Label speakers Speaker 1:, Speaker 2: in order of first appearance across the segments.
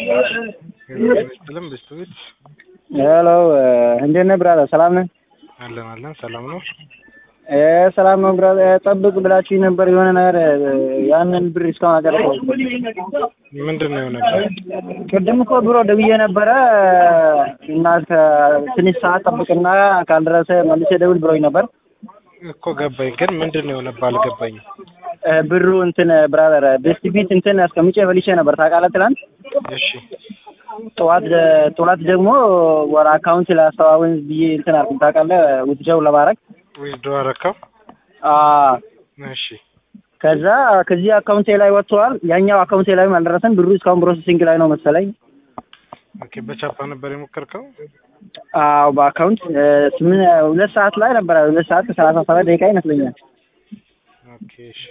Speaker 1: ስልም ብስቱት
Speaker 2: ሄሎ እንዴት ነህ ብራዘር? ሰላም ነህ?
Speaker 1: አለን አለን ሰላም ነው።
Speaker 2: እ ሰላም ነው ብራዘር። ጠብቅ ብላችሁ ነበር የሆነ ነገር ያንን ብር እስካሁን አልደረሰም።
Speaker 1: ምንድን ነው የሆነበት?
Speaker 2: ቅድም እኮ ብሮ ደውዬ ነበረ እና ትንሽ ሰዓት ጠብቅና ካልደረሰ መልሼ ደውል ብሎኝ ነበር።
Speaker 1: እኮ ገባኝ፣ ግን ምንድን ነው የሆነብህ አልገባኝም።
Speaker 2: እ ብሩ እንትን ብራዘር ቤስት ቢት እንትን አስቀምጬ በልቼ ነበር ታውቃለህ ትናንት
Speaker 1: እሺ
Speaker 2: ጠዋት ጠዋት ደግሞ ወደ አካውንት ላስተዋወን ብዬ እንትን አልኩኝ ታውቃለህ ውትጀው ለማድረግ
Speaker 1: ዊዝድሮ አደረከው?
Speaker 2: አዎ
Speaker 1: እሺ
Speaker 2: ከዛ ከዚህ አካውንቴ ላይ ወጥተዋል። ያኛው አካውንቴ ላይም አልደረሰም። ብሩ እስካሁን ፕሮሰሲንግ ላይ ነው መሰለኝ።
Speaker 1: ኦኬ። በቻፓ ነበር የሞከርከው?
Speaker 2: አዎ በአካውንት ስምንት ሁለት ሰዓት ላይ ነበረ። ሁለት ሰዓት ከሰላሳ ሰባት ደቂቃ ይመስለኛል።
Speaker 1: ኦኬ እሺ።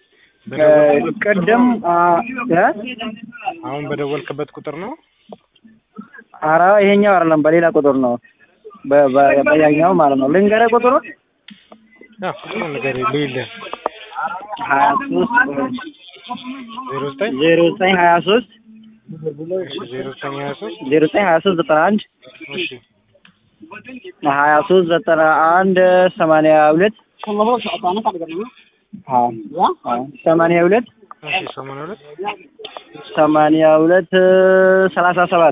Speaker 2: ቅድም አ እ
Speaker 1: አሁን በደወልክበት ቁጥር ነው?
Speaker 2: ኧረ ይሄኛው አይደለም በሌላ ቁጥር ነው። በ- በ- በያኛው ማለት ነው። ልንገርህ ቁጥሩን
Speaker 1: ያ ቁጥሩን ንገረኝ ልይልህ።
Speaker 2: ሀያ ሶስት
Speaker 1: ዜሮ ዘጠኝ
Speaker 2: ዜሮ ዘጠኝ ሀያ ሶስት
Speaker 1: እሺ ዜሮ ዘጠኝ ሀያ ሶስት
Speaker 2: ዜሮ ዘጠኝ ሀያ ሶስት ዘጠና አንድ
Speaker 1: እሺ
Speaker 2: ሀያ ሶስት ዘጠና አንድ ሰማንያ ሁለት ሰማንያ ሁለት
Speaker 1: እሺ ሰማንያ ሁለት
Speaker 2: ሰማንያ ሁለት ሰላሳ ሰባት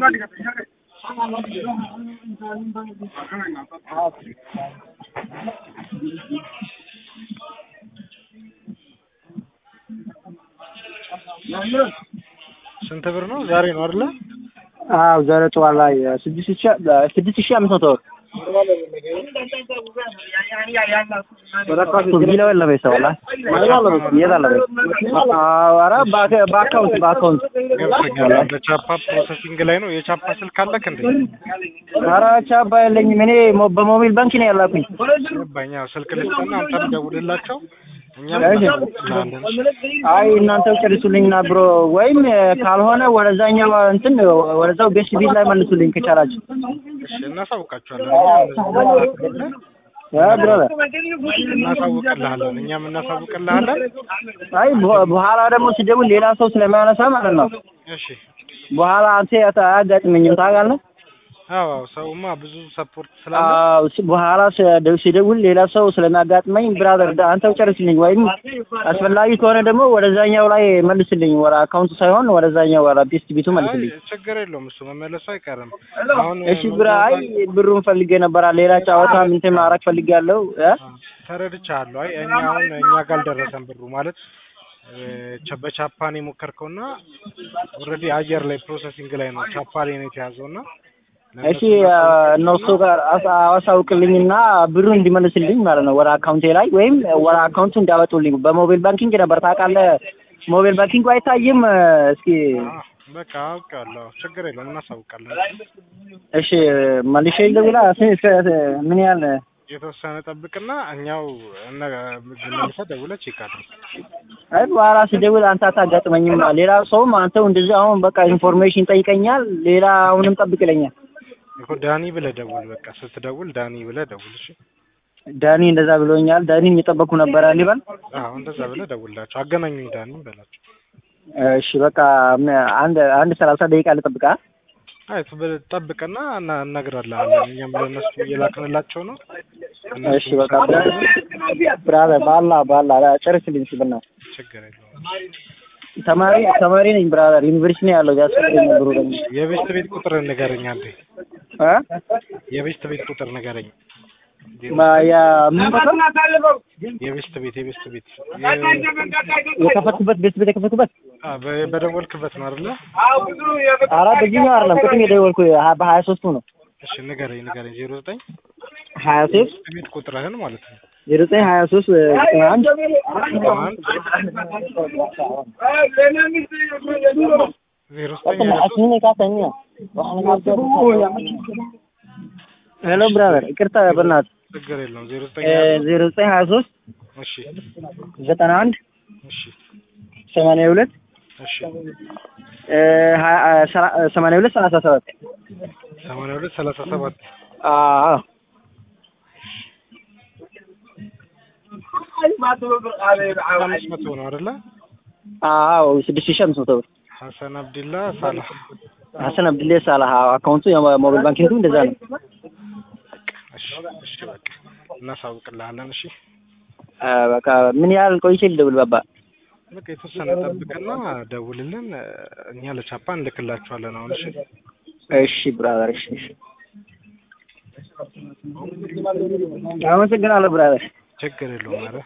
Speaker 1: ስንት ብር ነው? ዛሬ ነው አይደለ?
Speaker 2: አዎ ዛሬ ጠዋት ላይ ስድስት ሺ ስድስት ሺ አምስት መቶ ቢለው የለም ሰውላ የታለ ኧረ በአካ- በአካውንት በአካውንት
Speaker 1: ገብቶኛል። በቻፓ ፕሮሰሲንግ ላይ ነው። የቻፓ ስልክ አለክ እንዴ?
Speaker 2: ኧረ ቻባ የለኝም እኔ ሞ- በሞቢል ባንክ ነው ያላኩኝ
Speaker 1: ገባኝ። ያው ስልክ ልስጥና አንተም ደውልላቸው እኛም
Speaker 2: እሺ።
Speaker 1: እናስተላልፋለን።
Speaker 2: አይ እናንተው ጨርሱልኝና ብሮ ወይም ካልሆነ ወደዛኛው እንትን ወደዛው ቤስት ቢት ላይ መልሱልኝ ከቻላችሁ
Speaker 1: እሺ እናሳውቃቸዋለን። እኛ
Speaker 2: እ ብራዘር
Speaker 1: እናሳውቅልሃለን። እኛም እናሳውቅልሃለን።
Speaker 2: አይ በ- በኋላ ደግሞ ስደውል ሌላ ሰው ስለማያነሳ ማለት ነው
Speaker 1: እሺ
Speaker 2: በኋላ አንተ አያጋጥመኝም ታውቃለህ
Speaker 1: አዎ አዎ፣ ሰውማ ብዙ ሰፖርት ስላለ
Speaker 2: አዎ ስ- በኋላ ስደ- ሲደውል ሌላ ሰው ስለሚያጋጥመኝ ብራዘር ዳ- አንተው ጨርስልኝ ወይም አስፈላጊ ከሆነ ደግሞ ወደዛኛው ላይ መልስልኝ ወደ አካውንቱ ሳይሆን ወደዛኛው ወደ ቤስት ቢቱ መልስልኝ
Speaker 1: አይ ችግር የለውም እሱ መመለሱ አይቀርም። አሁን
Speaker 2: እሺ ብራ አይ ብሩን ፈልጌ ነበራ ሌላ ጨዋታ እንትን ማድረግ ፈልጌያለሁ እ
Speaker 1: ተረድቻለሁ። አይ እኛ አሁን እኛ ጋር አልደረሰም ብሩ ማለት እ፣ ቸ- በቻፓን የሞከርከውና ኦልሬዲ አየር ላይ ፕሮሰሲንግ ላይ ነው ቻፓ ላይ ነው የተያዘውና
Speaker 2: እሺ እነሱ ጋር አሳ- አሳውቅልኝና ብሩ እንዲመልስልኝ ማለት ነው ወደ አካውንቴ ላይ ወይም ወደ አካውንቱ እንዲያወጡልኝ በሞባይል ባንኪንግ ነበር ታውቃለህ ሞባይል ባንኪንግ አይታይም እስኪ
Speaker 1: አ፣ በቃ አውቃለሁ። ችግር የለውም እናሳውቃለን።
Speaker 2: እሺ መልሼ ልደውላ ስ- ስ- ምን ያህል
Speaker 1: የተወሰነ ጠብቅና እኛው እነ መልሰህ ደውለህ ቼክ አድርግ።
Speaker 2: አይ በኋላ ስደውል አንተ አታጋጥመኝም ሌላ ሰውም አንተው እንደዚህ አሁን በቃ ኢንፎርሜሽን ጠይቀኛል ሌላ አሁንም ጠብቅ ይለኛል
Speaker 1: እኮ ዳኒ ብለህ ደውል። በቃ ስትደውል ዳኒ ብለህ ደውል። እሺ
Speaker 2: ዳኒ እንደዛ ብሎኛል ዳኒን እየጠበቅኩ ነበረ ሊበል
Speaker 1: አዎ እንደዛ ብለህ ደውልላቸው። አገናኙኝ ዳኒን በላቸው።
Speaker 2: እሺ በቃ ም- አንድ አንድ ሰላሳ ደቂቃ ልጠብቃ
Speaker 1: አይ ብ- ጠብቅና እና እነግርልሃለን። እኛም ለእነሱ እየላክንላቸው ነው። እነሱ
Speaker 2: እሺ በቃ ብራዘር ባላ ባላ ጨርስልኝ ሲል ነው
Speaker 1: ችግር የለውም።
Speaker 2: ተማሪ ተማሪ ነኝ ብራዘር ዩኒቨርሲቲ ነው ያለው ያስፈልገኝ ብሩ ደግሞ
Speaker 1: የቤስት ቤት ቁጥር ንገረኝ አንዴ።
Speaker 2: እ
Speaker 1: የቤስት ቤት ቁጥር ንገረኝ።
Speaker 2: ማ- ያ ምን ቁጥር
Speaker 1: የቤስት ቤት የቤስት ቤት
Speaker 2: የከፈትኩበት ቤት ቤት የከፈትኩበት
Speaker 1: አ፣ በ- በደወልክበት ነው አይደለ?
Speaker 2: ኧረ በዚህኛው አይደለም ቅድም የደወልኩ ሀ- በሀያ ሶስቱ ነው
Speaker 1: እሺ ንገረኝ ንገረኝ። ዜሮ ዘጠኝ
Speaker 2: ሀያ ሶስት
Speaker 1: የቤስት ቤት ቁጥርህን ማለት ነው።
Speaker 2: ዜሮ ዘጠኝ ሀያ ሶስት ዘጠና አንድ
Speaker 1: አንድ ዜሮ ዘጠኝ ሀያ ሶስት
Speaker 2: ሄሎ ብራዘር ይቅርታ በእናትህ
Speaker 1: ችግር የለውም። ዜሮ ዘጠኝ
Speaker 2: እ
Speaker 1: ሀያ ሶስት
Speaker 2: ዜሮ ዘጠኝ ሀያ ሶስት
Speaker 1: እሺ
Speaker 2: ዘጠና አንድ
Speaker 1: እሺ
Speaker 2: ሰማንያ ሁለት
Speaker 1: እሺ
Speaker 2: እ ሀያ ሰላ- ሰማንያ ሁለት ሰላሳ ሰባት
Speaker 1: ሰማንያ ሁለት ሰላሳ ሰባት
Speaker 2: አዎ
Speaker 1: አምስት መቶ ነው አይደለ?
Speaker 2: አዎ ስድስት ሺህ አምስት መቶ ብር
Speaker 1: ሀሰን አብድላ ሳላህ
Speaker 2: ሀሰን አብድሌ ሳላህ አካውንቱ የሞባይል ባንኪንጉ እንደዛ ነው።
Speaker 1: እሺ እሺ በቃ እናሳውቅልሃለን። እሺ
Speaker 2: አ፣ በቃ ምን ያህል ቆይቼ ልደውል ባባ?
Speaker 1: በቃ የተወሰነ ጠብቅና ደውልልን። እኛ ለቻፓ እንልክላችኋለን አሁን። እሺ
Speaker 2: እሺ ብራዘር፣ እሺ እሺ። አመሰግናለሁ ብራዘር።
Speaker 1: ችግር የለውም። ኧረ